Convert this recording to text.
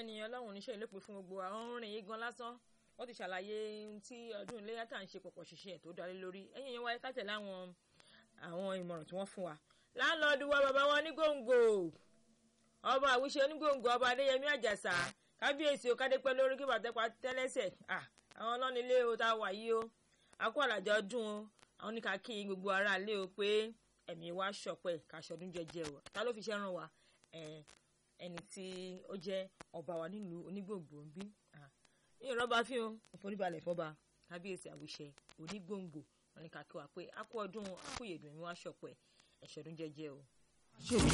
ẹnìyàn ọlọ́run oníṣẹ́ ìlú pé fún gbogbo àwọn orin yìí gan lásán wọ́n ti ṣàlàyé tí ọdún iléyà tá à ń ṣe pọ̀pọ̀ ṣiṣẹ́ tó darí lórí ẹ̀yìn yẹn wáyé ká tẹ̀lé àwọn àwọn ìmọ̀ràn tí wọ́n fún wa. láńlọ́ọ̀dù wa bàbá wọn ní gbòǹgbò ọba àwùṣe onígbòǹgbò ọba adéyẹmí àjàsà kábíyèsí o kádépẹ́ lórí kí bàtẹ́pà tẹ́lẹ́sẹ̀ àwọn ọlọ́nilé o tá a wà yìí o akó àlàjọ ọdún o àwọn oníkà kí gbogbo ara lé o pé ẹ̀mí wa ṣọ̀pẹ́ kàṣọdún jẹjẹ o ta ló fi ṣẹ́ ràn wá ẹni tí ó jẹ́ ọba wa nílùú onígbòǹgbò ń bí ìrọ́bà fi hàn ìforíbalẹ̀ fọba kábíyèsí àwùṣe onígbòǹgbò wọn ní ká kí wa pé akó ọdún akóyèdùn ẹ̀mí wa ṣọ̀pẹ́ ẹ̀ṣọ̀dún jẹjẹ o.